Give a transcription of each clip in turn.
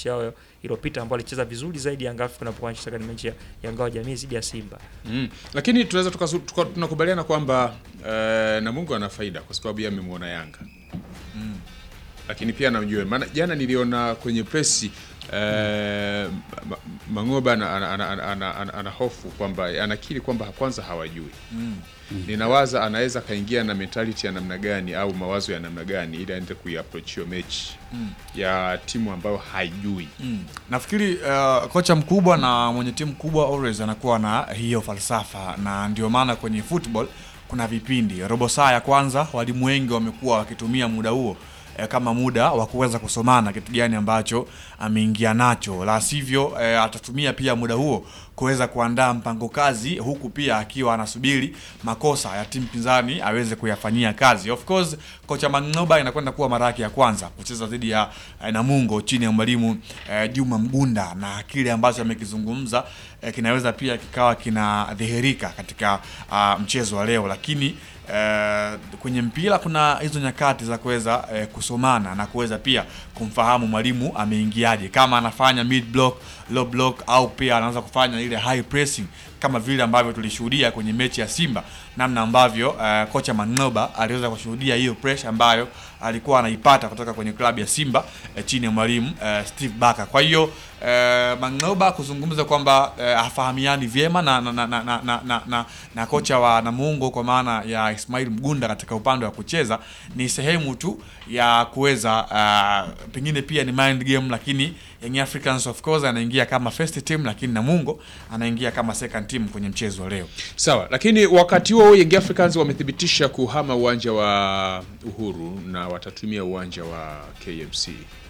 mechi yao iliyopita ambao alicheza vizuri zaidi Young Africans wanapokuwa wanacheza katika mechi ya ya ngao ya jamii dhidi ya Simba. Mm. Lakini tunaweza tukasu- tuka- tunakubaliana kwamba uh, Namungo ana faida kwa sababu yeye amemwona Yanga lakini pia namjue, maana jana niliona kwenye presi uh, Mangoba ana, ana, ana, ana, ana, ana, ana hofu kwamba anakiri kwamba kwanza hawajui ninawaza anaweza akaingia na mentality ya namna gani au mawazo ya namna gani ili aende kuiapproach hiyo mechi ya timu ambayo haijui Mm. Nafikiri uh, kocha mkubwa na mwenye timu kubwa always anakuwa na hiyo falsafa, na ndio maana kwenye football kuna vipindi. Robo saa ya kwanza walimu wengi wamekuwa wakitumia muda huo eh, kama muda wa kuweza kusomana kitu gani ambacho ameingia nacho, la sivyo eh, atatumia pia muda huo kuweza kuandaa mpango kazi, huku pia akiwa anasubiri makosa ya timu pinzani aweze kuyafanyia kazi. Of course kocha Mang'oba inakwenda kuwa mara yake ya kwanza kucheza dhidi ya eh, Namungo chini ya mwalimu eh, Juma Mgunda, na kile ambacho amekizungumza eh, kinaweza pia kikawa kinadhihirika katika ah, mchezo wa leo, lakini eh, kwenye mpira kuna hizo nyakati za kuweza eh, kusomana na kuweza pia kumfahamu mwalimu ameingiaje, kama anafanya mid block, low block au pia anaanza kufanya ile high pressing kama vile ambavyo tulishuhudia kwenye mechi ya Simba, namna ambavyo eh, kocha Manoba aliweza kushuhudia hiyo pressure ambayo alikuwa anaipata kutoka kwenye klabu ya Simba eh, chini ya mwalimu eh, Steve Barker. Kwa hiyo eh, Manoba kuzungumza kwamba eh, hafahamiani vyema na na, na, na, na, na, na, na kocha wa Namungo kwa maana ya Ismail Mgunda katika upande wa kucheza ni sehemu tu ya kuweza uh, pengine pia ni mind game, lakini Young Africans of course anaingia kama first team, lakini Namungo anaingia kama second team kwenye mchezo wa leo. Sawa, lakini wakati huo Young Africans wamethibitisha kuhama uwanja wa Uhuru na watatumia uwanja wa KMC.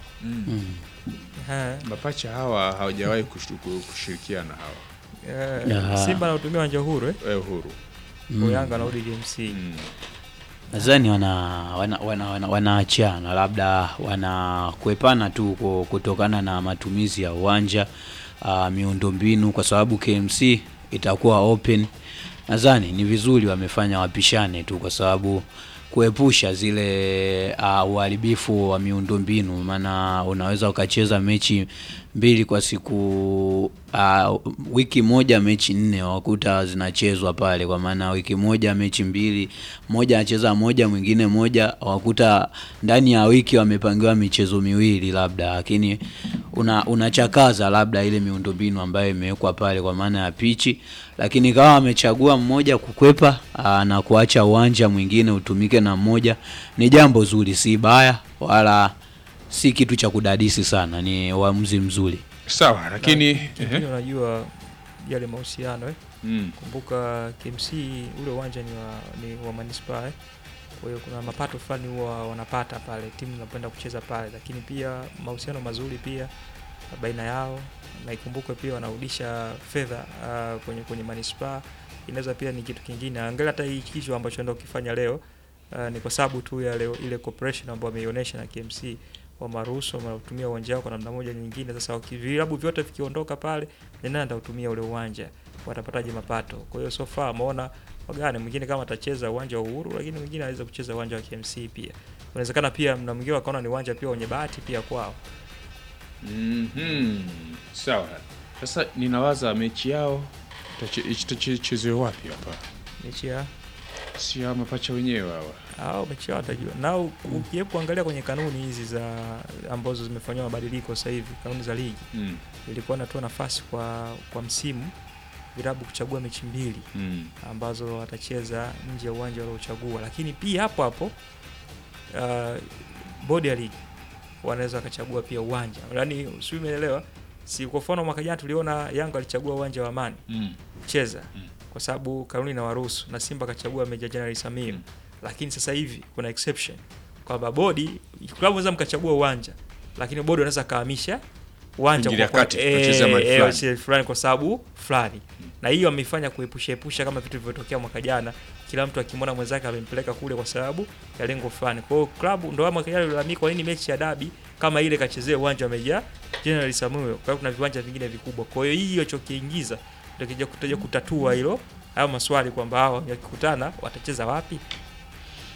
Eh, Mapacha hawa hawajawahi kushu- kushirikiana hawa eh, Ya. Simba anatumia uwanja huru eh, eh, Uhuru kwa Yanga anarudi KMC. mm. nadhani wana wana wana, wana, wanaachana labda wanakuepana tu ku- kutokana na matumizi ya uwanja uh, miundombinu kwa sababu KMC itakuwa open. Nadhani ni vizuri wamefanya wapishane tu kwa sababu kuepusha zile uh, uharibifu wa miundombinu, maana unaweza ukacheza mechi mbili kwa siku uh, wiki moja mechi nne wakuta zinachezwa pale, kwa maana wiki moja mechi mbili, moja anacheza moja mwingine moja, wakuta ndani ya wiki wamepangiwa michezo miwili labda, lakini una unachakaza labda ile miundombinu ambayo imewekwa pale kwa maana ya pichi, lakini kama wamechagua mmoja kukwepa aa, na kuacha uwanja mwingine utumike na mmoja, ni jambo zuri, si baya wala si kitu cha kudadisi sana, ni uamuzi mzuri. Sawa, lakini Kingine ehe. unajua yale mahusiano eh. mm. Kumbuka KMC ule uwanja ni wa, ni wa manispaa eh. Kwa hiyo kuna mapato fulani huwa wanapata pale timu zinapenda kucheza pale, lakini pia mahusiano mazuri pia baina yao, na ikumbuke pia wanarudisha fedha uh, kwenye kwenye manispaa. Inaweza pia ni kitu kingine. Angalia hata hii kitu ambacho enda ukifanya leo uh, ni kwa sababu tu ya leo ile cooperation ambayo wameionyesha na KMC wamaruhusu wanatumia uwanja wao kwa namna moja nyingine. Sasa waki- vilabu vyote vikiondoka pale, ni nani atautumia ule uwanja? Watapataje mapato? Kwa hiyo so far ameona wagane, mwingine kama atacheza uwanja wa Uhuru, lakini mwingine anaweza kucheza uwanja wa KMC pia. Inawezekana pia na mwingine wakaona ni uwanja pia wenye bahati pia kwao. Mhm. Sawa. Sasa ninawaza mechi yao itache- itachezewa wapi hapa? Mechi ya Si hawa mapacha wenyewe hawa. au mechi yao watajua. Na u- ukijaribu kuangalia kwenye kanuni hizi za ambazo zimefanywa mabadiliko sasa hivi, kanuni za ligi Mm. ilikuwa inatoa nafasi kwa kwa msimu vilabu kuchagua mechi mbili Mm. ambazo watacheza nje ya uwanja waliochagua, lakini pia hapo hapo uh, bodi ya ligi wanaweza wakachagua pia uwanja, yaani sio, umeelewa? Si kwa mfano mwaka jana tuliona Yanga alichagua uwanja wa Amani Mm. cheza Mm. kwa sababu kanuni inawaruhusu, na Simba akachagua Meja Jenerali Samir Mm. lakini sasa hivi kuna exception kwamba bodi klabu naweza mkachagua uwanja, lakini bodi wanaweza kahamisha uwanja Kuingilia kwa- kati, eh, kucheza mahali eh, fulani. wacheze fulani kwa sababu fulani, na hiyo ameifanya kuepusha epusha kama vitu vilivyotokea mwaka jana, kila mtu akimwona mwenzake amempeleka kule kwa sababu ya lengo fulani. Kwa hiyo klabu ndio mwaka jana ilalamika, kwa nini mechi ya dabi kama ile kachezea uwanja wa Meja Jenerali Samuel, kwa hiyo kuna viwanja vingine vikubwa. Kwa hiyo hii ilichokiingiza ndio kija kutaja kutatua hilo hayo maswali kwamba hao wakikutana watacheza wapi.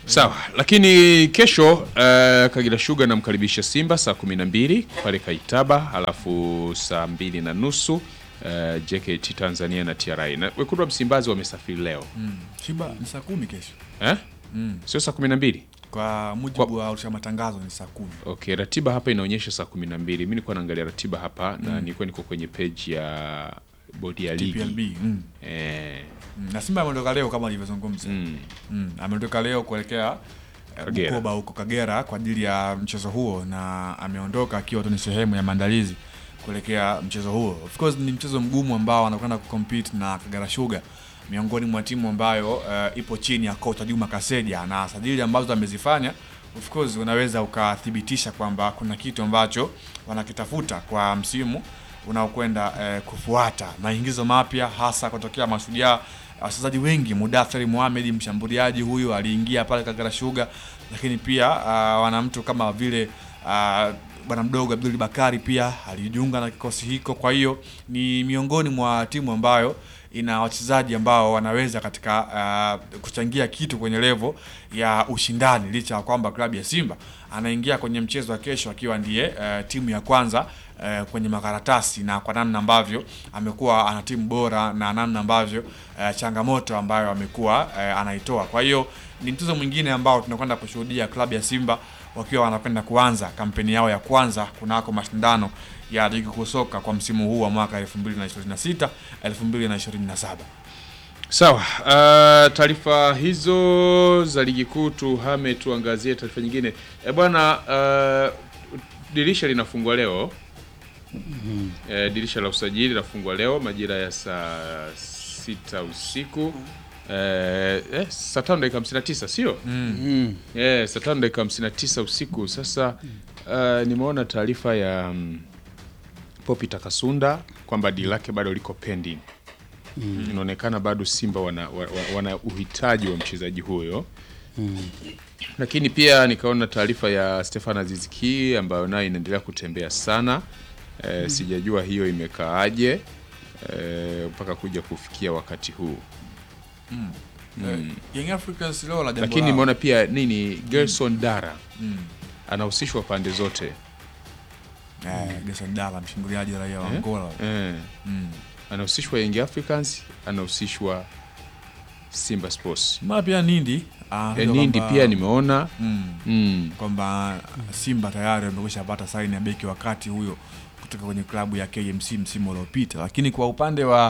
Sawa, lakini kesho uh, Kagera Sugar namkaribisha Simba saa kumi na mbili pale Kaitaba, halafu saa mbili na nusu uh, JKT Tanzania na TRA na wekundu wa Msimbazi wamesafiri leo Shiba ni saa kumi kesho eh? Sio saa kumi na mbili kwa mujibu wa urusha matangazo ni saa kumi. Okay, ratiba hapa inaonyesha saa kumi na mbili. Mi nilikuwa naangalia ratiba hapa na nilikuwa niko kwenye page ya bodi ya ligi PLB. Mm. eh, Mm. Na Simba ameondoka leo kama alivyozungumza. mm. Mm. Ameondoka leo kuelekea eh, Kagera. Bukoba huko Kagera kwa ajili ya mchezo huo, na ameondoka akiwa tu ni sehemu ya maandalizi kuelekea mchezo huo. Of course ni mchezo mgumu ambao anakwenda kucompete na Kagera Sugar, miongoni mwa timu ambayo eh, ipo chini ya kocha Juma Kaseja, na sajili ambazo amezifanya of course unaweza ukathibitisha kwamba kuna kitu ambacho wanakitafuta kwa msimu unaokwenda eh, kufuata maingizo mapya hasa kutokea Mashujaa. Wachezaji wengi, Mudathiri Mohamed mshambuliaji huyu aliingia pale Kagera Sugar, lakini pia uh, wana mtu kama vile uh, bwana mdogo Abdul Bakari pia alijiunga na kikosi hiko. Kwa hiyo ni miongoni mwa timu ambayo ina wachezaji ambao wanaweza katika uh, kuchangia kitu kwenye levo ya ushindani, licha ya kwamba klabu ya Simba anaingia kwenye mchezo wa kesho akiwa ndiye uh, timu ya kwanza uh, kwenye makaratasi na kwa namna ambavyo amekuwa ana timu bora na namna ambavyo uh, changamoto ambayo amekuwa uh, anaitoa. Kwa hiyo ni mchezo mwingine ambao tunakwenda kushuhudia klabu ya Simba wakiwa wanakwenda kuanza kampeni yao ya kwanza kunako mashindano ya ligi kuu soka kwa msimu huu wa mwaka 2026 2027. Sawa, uh, taarifa hizo za ligi kuu tuhame, tuangazie taarifa nyingine. E bwana, uh, dirisha linafungwa leo e, dirisha la usajili linafungwa leo majira ya saa sita usiku e, eh, saa tano dakika hamsini na tisa sio? Mm. Eh, saa tano dakika hamsini na tisa usiku. Sasa uh, nimeona taarifa ya um, Popi Takasunda kwamba dili lake bado liko pending. Inaonekana bado Simba wana, wa- wa- wana uhitaji wa mchezaji huyo lakini pia nikaona taarifa ya Stefan Aziziki ambayo nayo inaendelea kutembea sana e, sijajua hiyo imekaaje e, mpaka kuja kufikia wakati huu Eh, Young Africans leo la jambo lakini lao. nimeona pia nini Gerson Dara Mm. anahusishwa pande zote Eh, Gerson Dala mshambuliaji raia wa Eh? Angola. e, Mm. anahusishwa Young Africans anahusishwa Simba Sports Mara pia Nindi e, anatajwa Nindi kwamba- pia nimeona mm. mm, kwamba Simba tayari wamekwisha pata saini ya beki wakati huyo kutoka kwenye klabu ya KMC msimu uliopita, lakini kwa upande wa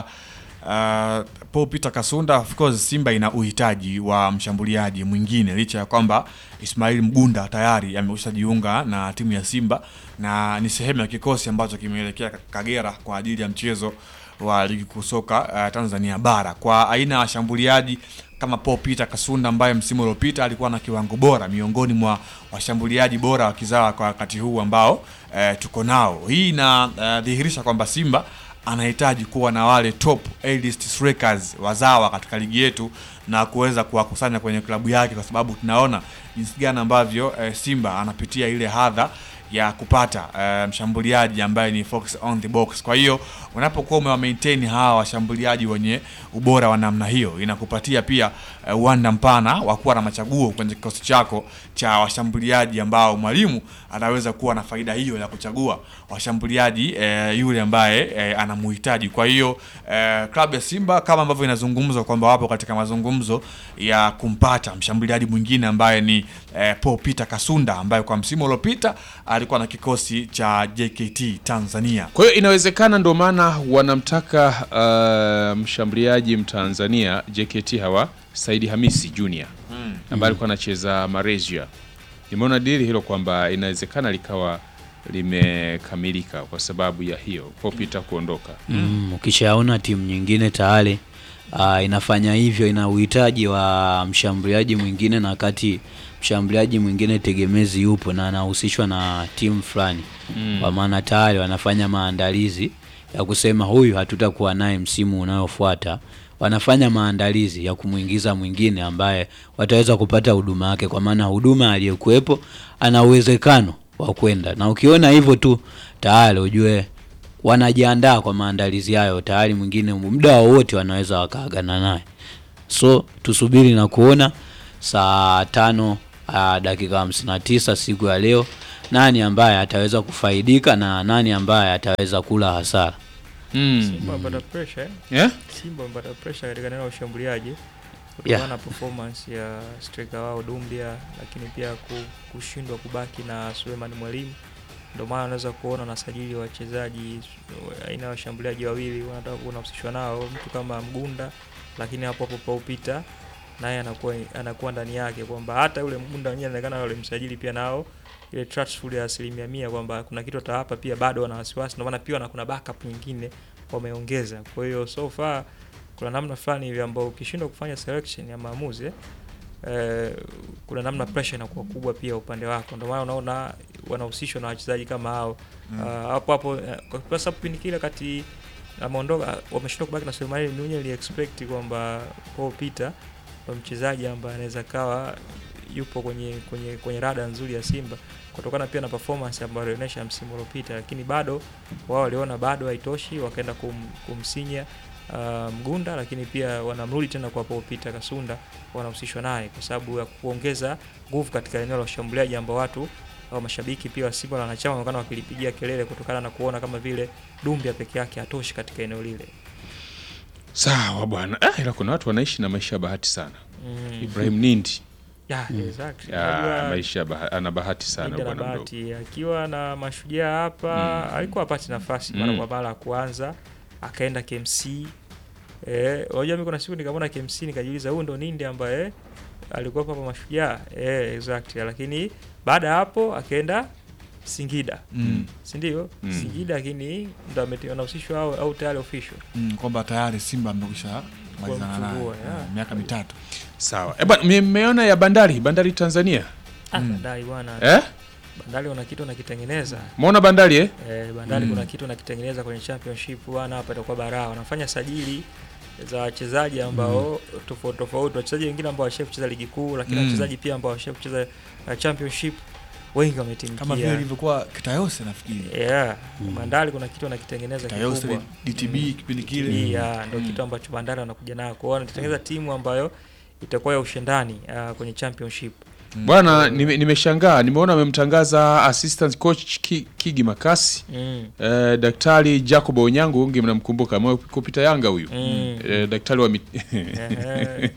uh, Paul Peter Kasunda, of course Simba ina uhitaji wa mshambuliaji mwingine, licha ya kwamba Ismail Mgunda tayari amekwisha jiunga na timu ya Simba na ni sehemu ya kikosi ambacho kimeelekea Kagera kwa ajili ya mchezo wa ligi kuu soka uh, Tanzania bara kwa aina ya washambuliaji kama Paul Peter Kasunda ambaye msimu uliopita alikuwa na kiwango bora miongoni mwa washambuliaji bora wa kizawa kwa wakati huu ambao eh, tuko nao. Hii inadhihirisha kwamba Simba anahitaji kuwa na wale top A-list strikers wazawa katika ligi yetu na kuweza kuwakusanya kwenye klabu yake, kwa sababu tunaona jinsi gani ambavyo eh, Simba anapitia ile hadha ya kupata eh, mshambuliaji ambaye ni fox on the box. Kwa hiyo unapokuwa umewa maintain hawa washambuliaji wenye ubora wa namna hiyo, inakupatia pia eh, uwanda mpana wa kuwa na machaguo kwenye kikosi chako cha washambuliaji ambao mwalimu anaweza kuwa na faida hiyo ya kuchagua washambuliaji eh, yule ambaye eh, anamuhitaji. Kwa hiyo eh, klabu ya Simba kama ambavyo inazungumzwa kwamba wapo katika mazungumzo ya kumpata mshambuliaji mwingine ambaye ni eh, Paul Peter Kasunda ambaye kwa msimu uliopita alikuwa na kikosi cha JKT Tanzania. Kwa hiyo inawezekana ndo maana wanamtaka uh, mshambuliaji Mtanzania JKT hawa Saidi Hamisi Junior ambaye alikuwa anacheza Malaysia. Nimeona dili hilo kwamba inawezekana likawa limekamilika kwa sababu ya hiyo Popita kuondoka. Mm, ukishaona timu nyingine tayari uh, inafanya hivyo, ina uhitaji wa mshambuliaji mwingine, na wakati mshambuliaji mwingine tegemezi yupo na anahusishwa na timu fulani, kwa maana tayari wanafanya maandalizi ya kusema huyu hatutakuwa naye msimu unaofuata. Wanafanya maandalizi ya kumwingiza mwingine ambaye wataweza kupata huduma yake, kwa maana huduma aliyekuwepo ana uwezekano wa kwenda, na ukiona hivyo tu tayari ujue wanajiandaa kwa maandalizi hayo tayari, mwingine muda wowote wanaweza wakaagana naye. So tusubiri na kuona saa tano uh, dakika 59 siku ya leo, nani ambaye ataweza kufaidika na nani ambaye ataweza kula hasara. Mm. Simba wamepata pressure eh? Yeah? Simba wamepata pressure katika eneo la ushambuliaji kutokana Yeah. na performance ya striker wao Dumbia, lakini pia ku- kushindwa kubaki na Suleiman Mwalimu. Ndio maana unaweza kuona nasajili wachezaji aina ya washambuliaji wawili wanataka kunahusishwa nao, mtu kama Mgunda, lakini hapo hapo Paul Peter naye anakuwa anakuwa ndani yake, kwamba hata yule Mgunda mwenyewe anaonekana yule msajili pia nao ile trustful ya asilimia mia kwamba kuna kitu atawapa, pia bado wana wasiwasi, ndio maana pia na kuna backup nyingine wameongeza. Kwa hiyo so far kuna namna fulani hivi ambao ukishindwa kufanya selection ya maamuzi eh, eh, kuna namna pressure inakuwa kubwa pia upande wako, ndio maana unaona wanahusishwa na wachezaji kama hao Mm. Ah, hapo hapo eh, kwa sababu kipindi kile kati ameondoka wameshindwa kubaki na Sulemani Mwenye ali expect kwamba Paul Peter ndo mchezaji ambaye anaweza kawa yupo kwenye kwenye kwenye rada nzuri ya Simba kutokana pia na performance ambayo alionyesha msimu uliopita, lakini bado wao waliona bado haitoshi, wakaenda kum, kumsinya uh, Mgunda, lakini pia wanamrudi tena kwa Paul Peter Kasunda, wanahusishwa naye kwa sababu ya kuongeza nguvu katika eneo la ushambuliaji ambao watu au mashabiki pia wa Simba na wanachama wanaonekana wakilipigia kelele kutokana na kuona kama vile Dumbia peke yake hatoshi katika eneo lile. Sawa bwana. Ah, ila kuna watu wanaishi na maisha ya bahati sana. Mm. Ibrahim Nindi Yeah, exactly. ya, Unajua, maisha ya baha, ana bahati sana Linda na bwana mdogo. bahati akiwa na mashujaa hapa Mm. alikuwa apati nafasi mara Mm. kwa mara ya kuanza, akaenda KMC. Eh, unajua mimi kuna siku nikamwona KMC nikajiuliza huyu ndo Nindi ambaye alikuwa hapa mashujaa. Eh, exactly. Lakini baada ya hapo akaenda Singida. Mm. Si ndio? Mm. Singida lakini ndo ameti- anahusishwa au, au tayari official. Mm, kwamba tayari Simba amekwisha malizana naye mfungua, yeah. Mm, miaka mitatu. Sawa. Eh, bwana mmeona ya Bandari, Bandari Tanzania. Ah, Mm. Bandari bwana. Eh? Bandari una kitu nakitengeneza. Muona Bandari eh? Eh, Bandari Mm. kuna kitu nakitengeneza kwenye championship bwana, hapa itakuwa baraa. Wanafanya sajili za wachezaji ambao tofauti tofauti, wachezaji wengine ambao washawahi kucheza ligi kuu, lakini Mm. wachezaji pia ambao washawahi kucheza uh, championship wengi wametimkia. Kama vile ilivyokuwa Kitayose nafikiri. yeah. Mm. Bandari kuna kitu anakitengeneza Kitayose kikubwa. DTB Mm. kipindi TB, kile. yeah, ndio Mm. kitu ambacho Bandari wanakuja nayo. Kwa hiyo wanatengeneza timu ambayo itakuwa ya ushindani uh, kwenye championship. Mm. Bwana nime- nimeshangaa, nimeona amemtangaza assistant coach Ki, Kigi Makasi. Mm. Eh, Daktari Jacob Onyango unge mnamkumbuka amewahi kupita Yanga huyu. Mm. Eh, daktari wa mit... Ehe.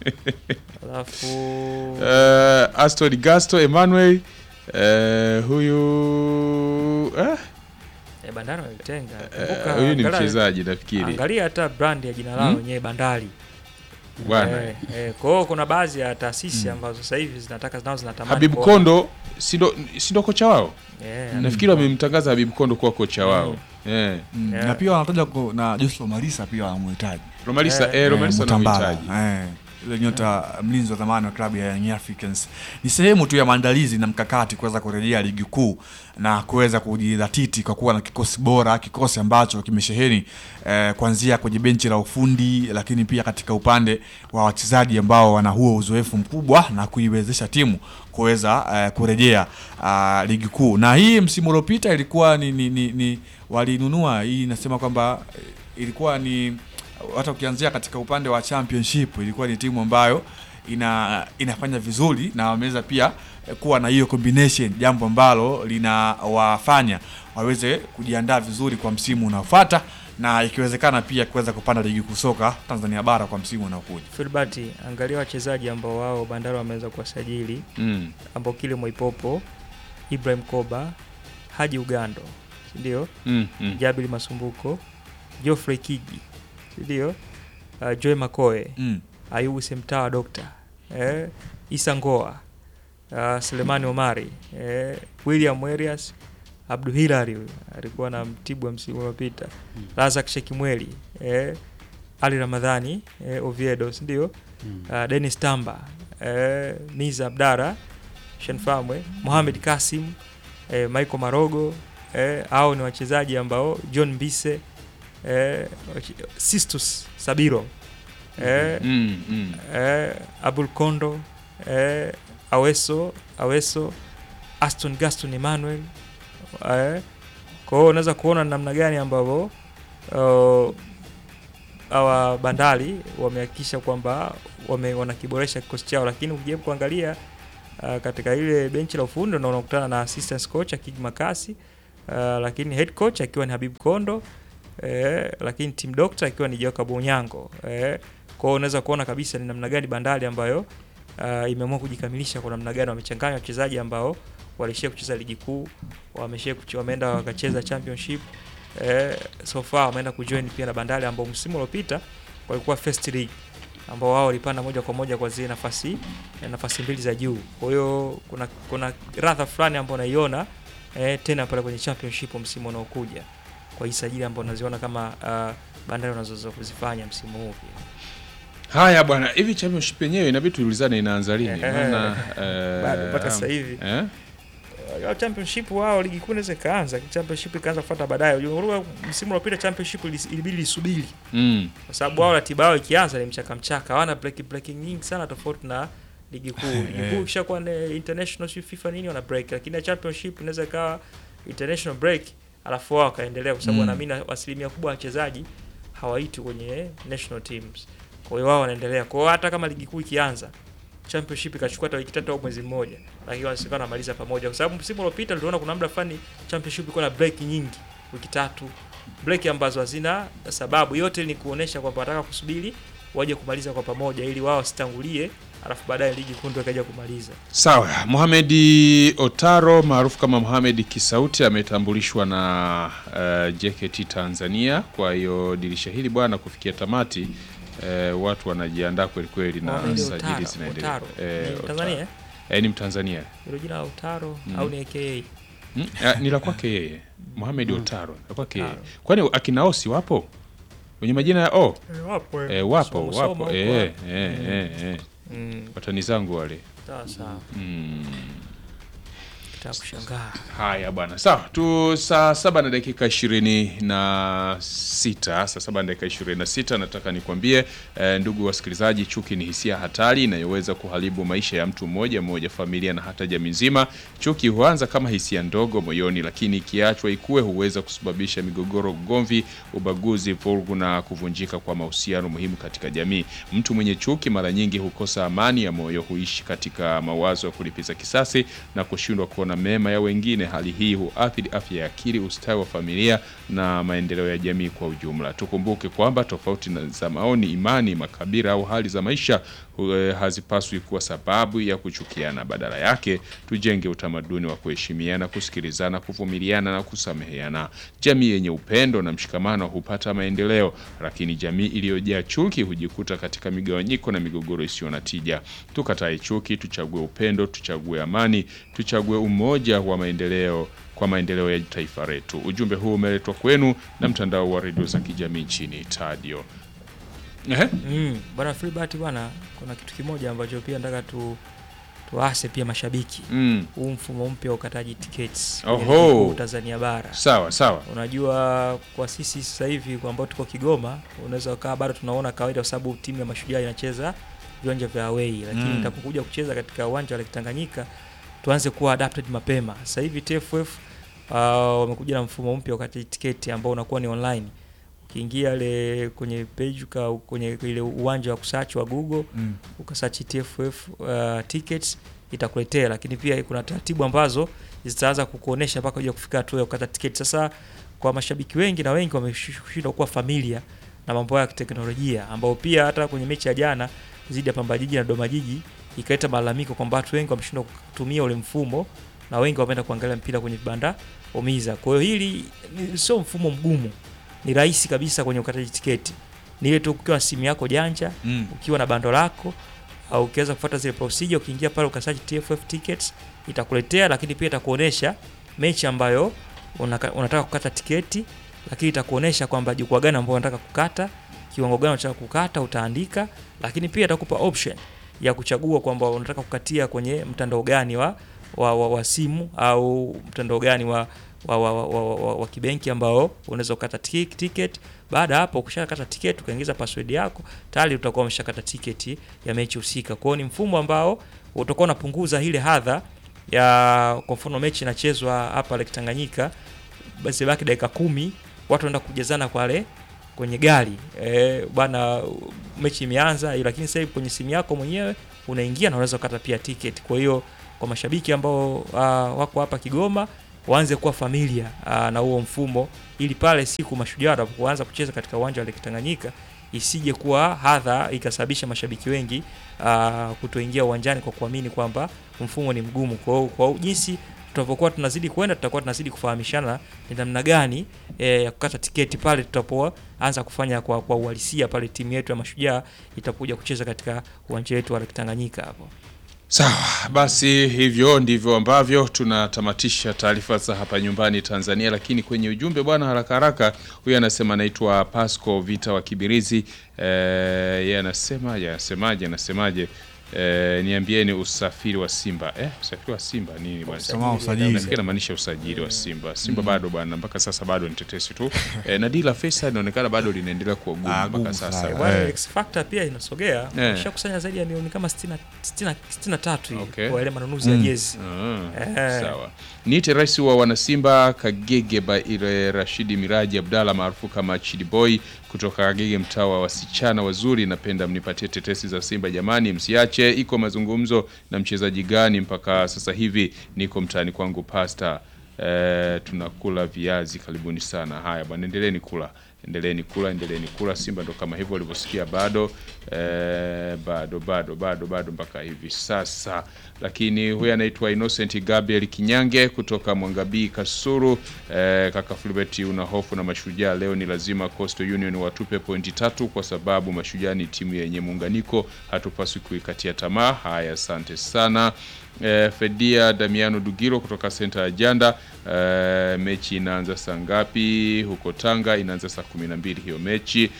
Alafu eh, Aston Gasto Emmanuel eh, huyu eh, eh, Bandari wametenga. eh, Kumbuka, huyu ni angalia- mchezaji nafikiri. Angalia hata brand ya jina lao Hmm? wenyewe Bandari. Bwana Eh, eh, kwa hiyo kuna baadhi ya taasisi ambazo sasa hivi zinataka nao zinatamani Habib kuona- Kondo si ndo si ndo kocha wao? Eh, Nafikiri wamemtangaza Habib Kondo kuwa kocha wao. Eh. Mm. Yeah. Na pia wanataja ku- na Joshua Marisa pia wanamhitaji. Romalisa Eh, eh, Eh, Romalisa Mutambala. anamhitaji. Eh, yule nyota mlinzi wa zamani wa klabu ya Young Africans. Ni sehemu tu ya maandalizi na mkakati kuweza kurejea ligi kuu na kuweza kujidhatiti kwa kuwa na kikosi bora, kikosi ambacho kimesheheni eh, kuanzia kwenye benchi la ufundi, lakini pia katika upande wa wachezaji ambao wana huo uzoefu mkubwa na kuiwezesha timu kuweza eh, kurejea ah, ligi kuu. Na hii msimu uliopita ilikuwa ni, ni, ni, ni walinunua hii, inasema kwamba eh, ilikuwa ni hata ukianzia katika upande wa championship ilikuwa ni timu ambayo ina inafanya vizuri na wameweza pia eh, kuwa na hiyo combination, jambo ambalo linawafanya waweze kujiandaa vizuri kwa msimu unaofuata na ikiwezekana pia kuweza kupanda ligi kuu soka Tanzania bara kwa msimu unaokuja. Filbert, angalia wachezaji ambao wao Bandari wameweza kuwasajili Mm. ambao kile Moipopo, Ibrahim Koba, Haji Ugando, si ndio? Mm. Mm. Jabili Masumbuko, Geoffrey Kigi, si ndio? Uh, Joy Makoe, Mm. Ayubu Semtawa Dokta, eh, Isa Ngoa, uh, Selemani Omari, eh, William Werias, Abdu Hilari huyu alikuwa na mtibu wa msimu uliopita, Razak Shekimweli, eh, Ali Ramadhani, eh, Oviedo, si ndio? Mm. uh, Dennis Tamba, eh, Niza Abdara, Shenfamwe, Mohamed Kasim, eh, Michael Marogo, eh, hao ni wachezaji ambao John Mbise, eh, wache- Sistus Sabiro, eh, Mm. Mm. eh, Abul Kondo, eh, Aweso, Aweso, Aston Gaston Emmanuel, eh, kwa hiyo unaweza kuona namna gani ambavyo uh, hawa Bandari wamehakikisha kwamba wame, wanakiboresha kikosi chao, lakini ukijaribu kuangalia uh, katika ile benchi la ufundi na unakutana na assistant coach Akig Makasi uh, lakini head coach akiwa ni Habib Kondo eh, lakini team doctor akiwa ni Jacob Onyango eh, kwa hiyo unaweza kuona kabisa ni namna gani Bandari ambayo uh, imeamua kujikamilisha kwa namna gani wamechanganya wachezaji ambao walishia kucheza ligi kuu wameshia kuch- wameenda wakacheza championship eh, so far wameenda kujoin pia na Bandari ambao msimu uliopita walikuwa first league ambao wao walipanda moja kwa moja kwa zile nafasi nafasi mbili za juu. Kwa hiyo kuna kuna radha fulani ambayo naiona eh, tena pale kwenye championship msimu unaokuja kwa hii sajili ambayo unaziona kama uh, Bandari wanazoweza kuzifanya msimu huu pia. Haya bwana, hivi championship yenyewe inabidi tuulizane inaanza lini? Eh, Maana eh, bado mpaka sasa hivi. eh? Uh, championship wao ligi kuu inaweza ikaanza, championship ikaanza kufuata baadaye. Unajua msimu uliopita championship ilis- ilibidi lisubiri Mm. kwa sababu wao ratiba yao ikianza ni mchaka mchaka, hawana break breaking nyingi sana tofauti na ligi kuu. Ligi kuu ikishakuwa ni international si FIFA nini wana break, lakini ya championship inaweza ikawa international break alafu wao wakaendelea, kwa sababu Mm. wanaamini asilimia kubwa ya wachezaji hawaiti kwenye national teams, kwa hiyo wao wanaendelea. Kwa hiyo hata kama ligi kuu ikianza championship ikachukua hata wiki tatu au mwezi mmoja, lakini wanasema wanamaliza pamoja, kwa sababu msimu uliopita tuliona kuna muda fulani championship ilikuwa na break nyingi, wiki tatu break ambazo hazina sababu. Yote ni kuonesha kwamba wanataka kusubiri waje kumaliza kwa pamoja, ili wao wasitangulie, alafu baadaye ligi kuu ndio ikaja kumaliza. Sawa, Mohamed Otaro maarufu kama Mohamed Kisauti ametambulishwa na uh, JKT Tanzania. Kwa hiyo dirisha hili bwana kufikia tamati uh, watu wanajiandaa kweli kweli na Mohamed sajili Otaro, zinaendelea. Otaro. Eh, Ni Otaro. Tanzania, eh? Eh, ni Mtanzania. Hilo jina la Utaro Mm. au ni AKA? Hmm? Ah, ni la kwake yeye. Mohamed Otaro. La kwake yeye. Otaro. Kwani akina Osi wapo? Wenye majina ya O? Wapo. Eh, wapo, Somo, somo wapo. huko. Eh, eh, eh, eh. Mm, Watani zangu wale. sawa sawa. Mm. Kitaka kushangaa. Haya bwana, sawa tu. Saa saba na dakika ishirini na sita saa saba na dakika ishirini na sita nataka nikwambie eh, ndugu wasikilizaji, chuki ni hisia hatari inayoweza kuharibu maisha ya mtu mmoja mmoja, familia na hata jamii nzima. Chuki huanza kama hisia ndogo moyoni, lakini ikiachwa ikue huweza kusababisha migogoro, ugomvi, ubaguzi, vurugu na kuvunjika kwa mahusiano muhimu katika jamii. Mtu mwenye chuki mara nyingi hukosa amani ya moyo, huishi katika mawazo ya kulipiza kisasi na kushindwa kuona mema ya wengine. Hali hii huathiri afya ya akili, ustawi wa familia na maendeleo ya jamii kwa ujumla. Tukumbuke kwamba tofauti na za maoni, imani, makabila au hali za maisha hu- eh, hazipaswi kuwa sababu ya kuchukiana. Badala yake, tujenge utamaduni wa kuheshimiana, kusikilizana, kuvumiliana na kusameheana. Jamii yenye upendo na mshikamano hupata maendeleo, lakini jamii iliyojaa chuki hujikuta katika migawanyiko na migogoro isiyo na tija. Tukatae chuki, tuchague upendo, tuchague amani, tuchague umoja wa maendeleo kwa maendeleo ya taifa letu. Ujumbe huu umeletwa kwenu na mtandao wa redio za kijamii nchini Tadio. Ehe. Mm, bwana Filbert bwana, kuna kitu kimoja ambacho pia nataka tu tuase pia mashabiki. Mm. Huu mfumo mpya wa ukataji tiketi Oho. kwenye ligi kuu Tanzania bara. Sawa sawa. Unajua, kwa sisi sasa hivi kwa ambao tuko Kigoma, unaweza ukawa bado tunaona kawaida, kwa sababu timu ya Mashujaa inacheza viwanja vya away, lakini Mm. itapokuja kucheza katika uwanja wa Lake Tanganyika tuanze kuwa adapted mapema. Sasa hivi TFF uh, wamekuja na mfumo mpya wakati tiketi ambao unakuwa ni online. Ukiingia ile kwenye page uka, kwenye ile uwanja wa kusearch wa Google Mm. ukasearch TFF uh, tickets itakuletea, lakini pia kuna taratibu ambazo zitaanza kukuonesha mpaka uje kufika hatua ya kukata tiketi. Sasa kwa mashabiki wengi na wengi wameshindwa kuwa familia na mambo ya teknolojia, ambao pia hata kwenye mechi ya jana dhidi ya Pamba Jiji na Dodoma Jiji ikaleta malalamiko kwamba watu wengi wameshindwa kutumia ule mfumo na wengi wameenda kuangalia mpira kwenye vibanda umiza. Kwa hiyo hili ni- sio mfumo mgumu, ni rahisi kabisa kwenye ukataji tiketi. Ni ile tu ukiwa na simu yako janja Mm. ukiwa na bando lako au ukiweza kufuata zile procedure, ukiingia pale ukasearch TFF tickets itakuletea, lakini pia itakuonesha mechi ambayo unaka, unataka kukata tiketi, lakini itakuonesha kwamba jukwaa gani ambao unataka kukata, kiwango gani unataka kukata, utaandika, lakini pia itakupa option ya kuchagua kwamba unataka kukatia kwenye mtandao gani wa, wa, wa, wa simu au mtandao gani wa wa, wa, wa, wa, wa, wa kibenki ambao unaweza kukata tik- ticket. Baada ya hapo ukishakata ticket ukaingiza password yako tayari utakuwa umeshakata tiketi ya mechi husika. Kwa hiyo ni mfumo ambao utakuwa unapunguza ile hadha ya kwa mfano mechi inachezwa hapa Lake Tanganyika, basi baki dakika kumi watu wanaenda kujazana kwale kwenye gari eh, bwana mechi imeanza, lakini sasa hivi kwenye simu yako mwenyewe unaingia na unaweza kukata pia tiketi. Kwa hiyo kwa mashabiki ambao uh, wako hapa Kigoma waanze kuwa familia uh, na huo mfumo, ili pale siku mashujaa watapoanza kucheza katika uwanja wa Lake Tanganyika isije kuwa hadha ikasababisha mashabiki wengi uh, kutoingia uwanjani kwa kuamini kwamba mfumo ni mgumu. Kwa hiyo kwa jinsi tutakapokuwa tunazidi kwenda, tutakuwa tunazidi kufahamishana ni namna gani eh, ya kukata tiketi pale tutapoanza kufanya kwa, kwa uhalisia pale timu yetu ya mashujaa itakuja kucheza katika uwanja wetu wa Lake Tanganyika hapo. Sawa, basi hivyo ndivyo ambavyo tunatamatisha taarifa za hapa nyumbani Tanzania, lakini kwenye ujumbe bwana, haraka haraka, huyu anasema anaitwa Pasco Vita wa Kibirizi. Eh, yeye anasema yeye anasemaje, anasemaje? Eh, niambieni usafiri wa Simba. Eh, usafiri wa Simba nini bwana? Sema usajili. Nafikiri inamaanisha usajili wa Simba. Simba bado bwana, mpaka sasa bado ni tetesi tu. Eh, na dila Faisal inaonekana bado linaendelea kuwa gumu Ah, mpaka gumu sasa. sana. Bwana Eh. X Factor pia inasogea Eh. ishakusanya zaidi ya milioni kama 60 60 63 hivi Okay. kwa ile manunuzi ya jezi. Ah, Eh. Sawa. Niite rais wa wanasimba Kagege ba ile Rashidi Miraji Abdalla maarufu kama Chidi Boy kutoka Kagege, mtaa wa wasichana wazuri. Napenda mnipatie tetesi za Simba jamani, msiache. Iko mazungumzo na mchezaji gani mpaka sasa hivi? Niko mtaani kwangu pasta Eh, tunakula viazi, karibuni sana. Haya bwana, endeleeni kula, endeleeni kula, endeleeni kula. Simba ndo kama hivyo walivyosikia, bado eh, bado bado bado bado mpaka hivi sasa. Lakini huyu anaitwa Innocent Gabriel Kinyange kutoka Mwangabii Kasuru. Eh, kaka Fulbert, una hofu na Mashujaa leo? Ni lazima Coastal Union watupe pointi tatu kwa sababu Mashujaa ni timu yenye muunganiko, hatupaswi kuikatia tamaa. Haya, asante sana. Eh, Fedia Damiano Dugiro kutoka senta ya Janda. Eh, mechi inaanza saa ngapi huko Tanga? Inaanza saa kumi na mbili hiyo mechi.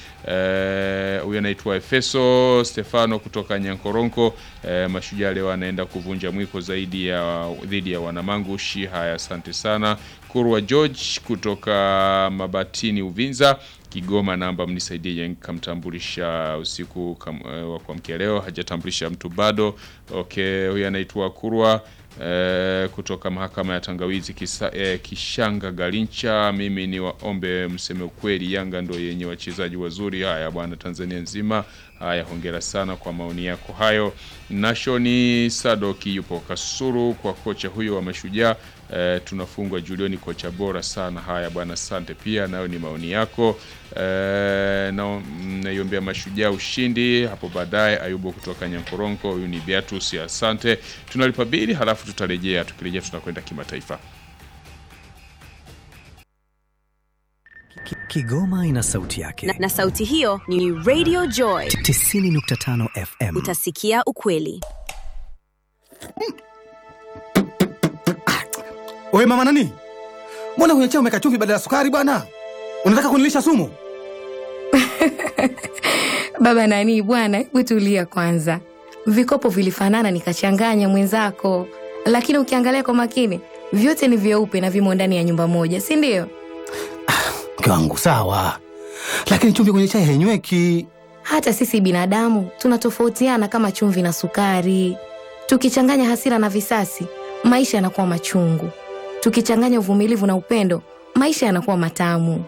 Eh, Huyu anaitwa Efeso Stefano kutoka Nyankoronko. Eh, Mashujaa leo anaenda kuvunja mwiko zaidi ya dhidi ya wanamangushi. Haya, asante sana. Kurwa George kutoka Mabatini Uvinza Kigoma, namba mnisaidie Yang kamtambulisha usiku kam, eh, wa kuamkia leo, hajatambulisha mtu bado. Okay, huyu anaitwa Kurwa eh, kutoka mahakama ya Tangawizi kisa, eh, Kishanga Galincha. Mimi ni waombe mseme ukweli, Yanga ndo yenye wachezaji wazuri. Haya bwana, Tanzania nzima. Haya, hongera sana kwa maoni yako hayo. Nashoni Sadoki yupo Kasuru kwa kocha huyo wa Mashujaa. Eh, tunafungwa Julioni, kocha bora sana. Haya bwana, asante pia, nayo ni maoni yako. Eh, na naiombea Mashujaa ushindi hapo baadaye. Ayubu kutoka Nyankoronko, huyu ni Beatus, asante. Tunalipa bili halafu tutarejea. Tukirejea tunakwenda kimataifa. Ki- Kigoma ina sauti yake. na, na sauti hiyo ni Radio Joy. 90.5 FM. Utasikia ukweli. Wewe mama nani? Mbona kwenye chai umeweka chumvi badala ya sukari bwana? Unataka kunilisha sumu? Baba nani bwana, hebu tulia kwanza. Vikopo vilifanana nikachanganya mwenzako, lakini ukiangalia kwa makini vyote ni vyeupe na vimo ndani ya nyumba moja, si ndio? Mke wangu sawa, lakini chumvi kwenye chai hainyweki. Hata sisi binadamu tunatofautiana kama chumvi na sukari. Tukichanganya hasira na visasi, maisha yanakuwa machungu. Tukichanganya uvumilivu na upendo, maisha yanakuwa matamu.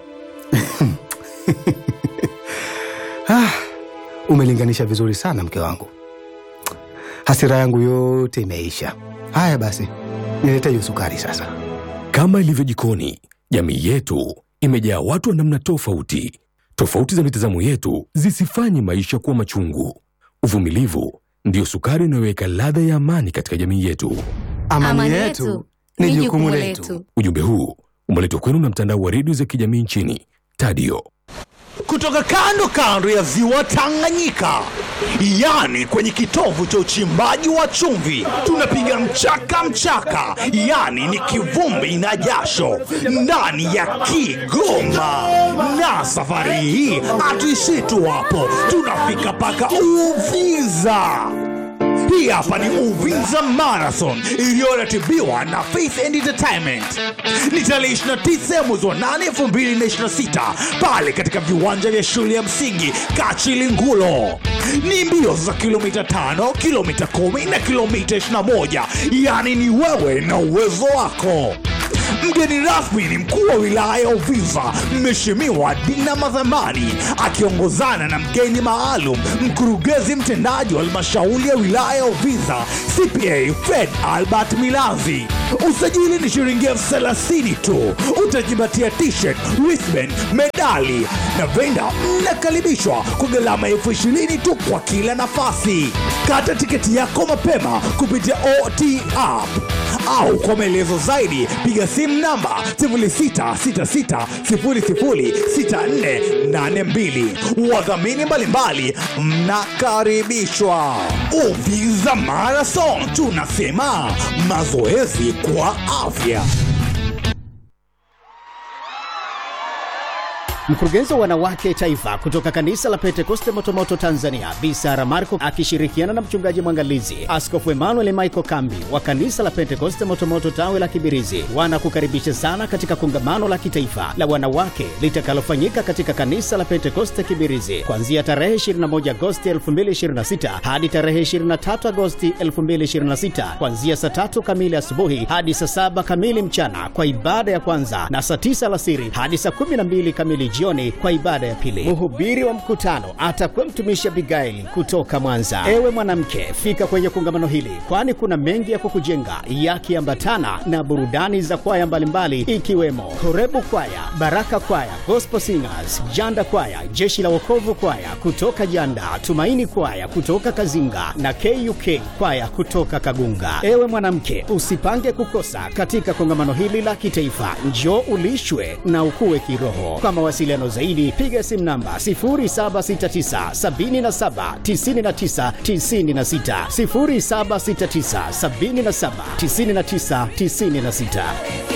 Ah, umelinganisha vizuri sana mke wangu. Hasira yangu yote imeisha. Haya basi, nilete hiyo sukari sasa. Kama ilivyo jikoni, jamii yetu imejaa watu wa namna tofauti. Tofauti za mitazamo yetu zisifanye maisha kuwa machungu. Uvumilivu ndiyo sukari inayoweka ladha ya amani katika jamii yetu. Amani, yetu ni jukumu letu. Ujumbe huu umeletwa kwenu na mtandao wa redio za kijamii nchini Tadio. kutoka kando kando ya ziwa Tanganyika, yani kwenye kitovu cha uchimbaji wa chumvi, tunapiga mchaka mchaka, yani ni kivumbi na jasho ndani ya Kigoma. Na safari hii hatuishii tu hapo, tunafika mpaka Uvinza. Hii hapa ni Uvinza Marathon iliyoratibiwa na Faith and Entertainment. Ni tarehe 29 mwezi wa 8 2026 pale katika viwanja vya shule ya msingi Kachilingulo. Ni mbio za kilomita 5, kilomita 10 na kilomita 21, yaani ni wewe na uwezo wako. Mgeni rasmi ni mkuu wa wilaya ya Uvinza, Mheshimiwa Dina Madhamani, akiongozana na mgeni maalum, mkurugenzi mtendaji wa halmashauri ya wilaya ya Uvinza, CPA Fred Albert Milanzi. Usajili ni shilingi elfu thelathini tu. Utajipatia t-shirt, wristband, medali na venda. Mnakaribishwa kwa gharama elfu ishirini tu kwa kila nafasi. Kata tiketi yako mapema kupitia OT app au kwa maelezo zaidi piga simu namba 0666006482. Wadhamini mbalimbali mnakaribishwa. Uvinza Marathon, tunasema mazoezi kwa afya. Mkurugenzi wa wanawake taifa kutoka kanisa la Pentekoste Motomoto Tanzania, Bi Sara Marco akishirikiana na mchungaji mwangalizi Askofu Emmanuel Michael Kambi wa kanisa la Pentekoste Motomoto tawe la Kibirizi wanakukaribisha sana katika kongamano la kitaifa la wanawake litakalofanyika katika kanisa la Pentekoste Kibirizi kuanzia tarehe 21 Agosti 2026 hadi tarehe 23 Agosti 2026 kuanzia saa tatu kamili asubuhi hadi saa saba kamili mchana kwa ibada ya kwanza na saa tisa alasiri hadi saa 12 kamili jioni kwa ibada ya pili. Mhubiri wa mkutano atakuwa mtumishi Abigaili kutoka Mwanza. Ewe mwanamke, fika kwenye kongamano hili, kwani kuna mengi ya kukujenga yakiambatana na burudani za kwaya mbalimbali ikiwemo Horebu Kwaya, Baraka Kwaya, Gospel Singers, Janda Kwaya, Jeshi la Wokovu Kwaya kutoka Janda, Tumaini Kwaya kutoka Kazinga na KUK Kwaya kutoka Kagunga. Ewe mwanamke, usipange kukosa katika kongamano hili la kitaifa. Njoo ulishwe na ukue kiroho. Kwa mawasiliano zaidi piga simu namba 0769 77 99 96, 0769 77 99 96.